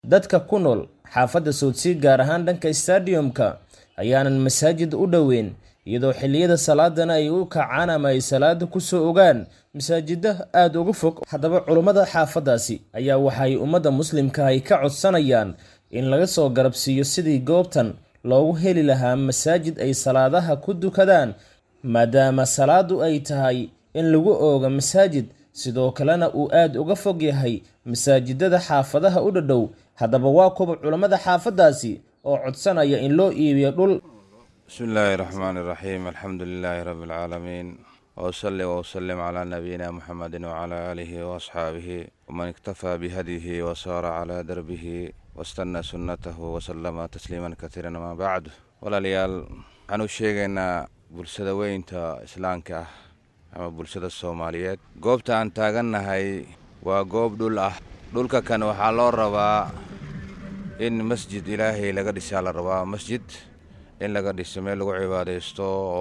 dadka ku nool xaafadda soodsii gaar ahaan dhanka stadiumka ayaanan masaajid u dhoweyn iyadoo xilliyada salaadana ay u kacaan ama ay salaada kusoo ogaan masaajida aada uga fog haddaba culummada xaafaddaasi ayaa waxay ummadda muslimka ay ka codsanayaan in laga soo garabsiiyo sidii goobtan loogu heli lahaa masaajid ay salaadaha ku dukadaan maadaama salaadu ay tahay in lagu ooga masaajid sidoo kalena uu aada uga fog yahay masaajidada xaafadaha u dhadhow haddaba waa kuwa culammada xaafaddaasi oo codsanaya in loo iibiyo dhul bismi illaahi raxmaani iraxiim alxamdu lilaahi rabbi alcaalamiin wsali wslim calaa nabiyina muxamedi wcalaa aalihi waasxaabihi waman iktafaa bihadyihi wasaara calaa darbihi wastana sunnatahu wasalama tasliiman katiiran amaa bacdu walaalayaal waxaan u sheegaynaa bulshada weynta islaamka ah ama bulshada soomaaliyeed goobta aan taagannahay waa goob dhul ah dhulka kan waxaa loo rabaa in masjid ilaahay laga dhisaa la rabaa masjid in laga dhiso meel lagu cibaadaysto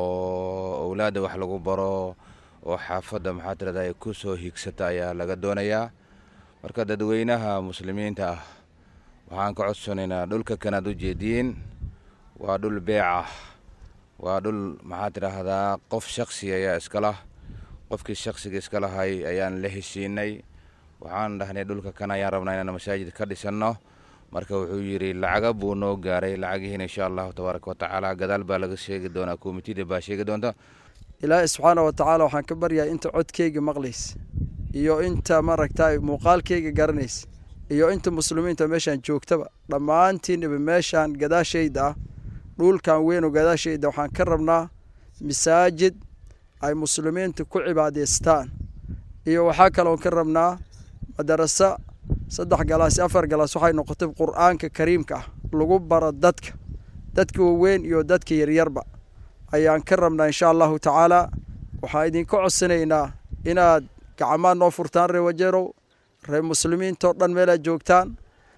oo owlaadda wax lagu baro oo xaafadda maxaa tirada ay ku soo higsata ayaa laga doonayaa marka dadweynaha muslimiinta ah waxaan ka codsanaynaa dhulka kanaad u jeediin waa dhul beec ah waa dhul maxaa tidhaahdaa qof shaksi ayaa iskalah qofkii shaksiga iska lahay ayaan la heshiinay waxaan dhahnay dhulka kan ayaan rabnaa inaan masaajid ka dhisanno marka wuxuu yidhi lacaga buu noo gaaray lacagihiina insha allahu tabaaraka watacaala gadaal baa laga sheegi doonaa komitida baa sheegi doonta ilaahay subxaana wa tacaala waxaan ka baryahay inta codkeyga maqlays iyo inta maaragtay muuqaalkeyga garanays iyo inta muslimiinta meeshaan joogtaba dhammaantiinaba meeshaan gadaashayda ah dhulkan weynoo gadaashayda waxaan ka rabnaa masaajid ay muslimiinta ku cibaadaystaan iyo waxaa kaloon ka rabnaa madaraso saddex galaas afar galaas waxay noqotay qur-aanka kariimka ah lagu baro dadka dadka waaweyn iyo dadka yaryarba ayaan ka rabnaa insha allahu tacaala waxaan idinka codsanaynaa inaad gacmaha noo furtaan ree wajeerow ree muslimiintao dhan meelaad joogtaan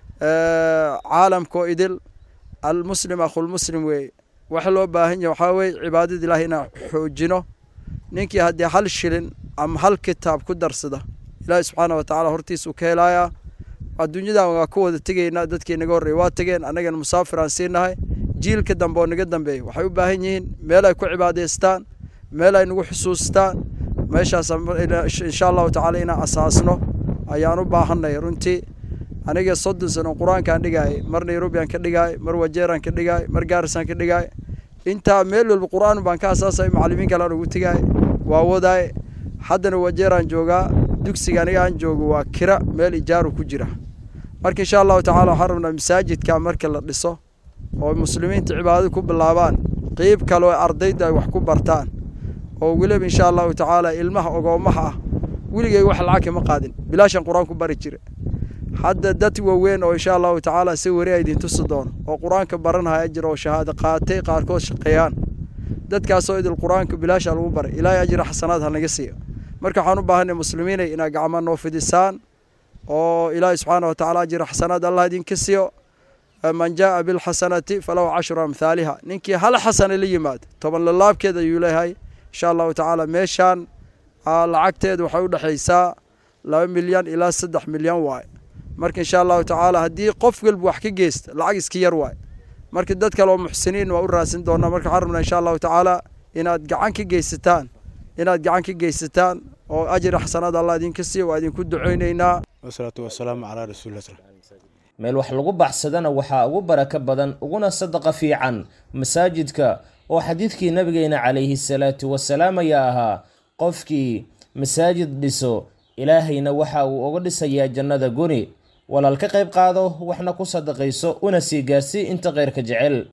caalamkao idil almuslim akhulmuslim weeye waxa loo baahan yahay waxaa weye cibaadada ilahi inaan xoojino ninkii haddii hal shilin ama hal kitaab ku darsada ilaahi subxaana wa tacala hortiisuu ka helayaa adduunyadan waa ku wada tegaynaa dadkii naga horreey waa tegeen annagana musaafir aan siinahay jiilka dambe oo naga dambeeya waxay u baahan yihiin meel ay ku cibaadaystaan meel ay nagu xusuustaan meeshaas insha allahu tacaala inaan asaasno ayaan u baahanay runtii aniga soddon sano qur-aankaan dhigaayay mar nairobiaan ka dhigaay mar wajeeraan ka dhigaay mar gaarisaan ka dhigaay intaa meel walba qur-aan baan ka asaasay macallimiin kalean ugu tegaay waa wadaay haddana wajeeraan joogaa dugsiga aniga aan joogo waa kira meel ijaaru ku jira marka insha allahu tacala waxaan rabnaa masaajidka marka la dhiso oo muslimiinta cibaadada ku bilaabaan qeyb kale oo ardayda ay wax ku bartaan oo weliba insha allahu tacaala ilmaha ogoomaha ah weligay wax lacag kama qaadin bilaashan qur-aan ku bari jira hadda dad waaweyn oo insha allahu tacaala si weri a idin tusi doono oo qur-aanka baranhaya jira oo shahaado qaatay qaarkood shaqeeyaan dadkaasoo idil qur-aanka bilaasha lagu baray ilaahay ajira xasanaad ha naga siiyo marka waxaan u baahanay muslimiinay inaad gacma noo fidisaan oo ilaahay subxaana wa tacala ajira xasanaad allah idinka siiyo man jaaa bilxasanati falahu cashru amhaaliha ninkii hal xasana la yimaado toban lalaabkeed ayuu leeyahay insha allahu tacaala meeshaan lacagteedu waxay u dhexaysaa laba milyan ilaa saddex milyan waaye marka insha allahu tacaala haddii qof walba wax ka geysta lacag iska yar waaye marka dad kale oo muxsiniin waa u raadsan doonaa marka waxaan rabnaa insha allahu tacaala inaad gacan ka geysataan inaad gacan ka geysataan oo ajri xasanaad allah idinka siiya waa idinku duceyneynaa wasalaatu wasalaamu calaa rasuulillah meel wax lagu baxsadana waxaa ugu barako badan uguna sadaqa fiican masaajidka oo xadiidkii nabigeena calayhi salaatu wasalaam ayaa ahaa qofkii masaajid dhiso ilaahayna waxa uu uga dhisayaa jannada guni walaal ka qayb qaado waxna ku sadaqayso una sii gaarsii inta khayrka jecel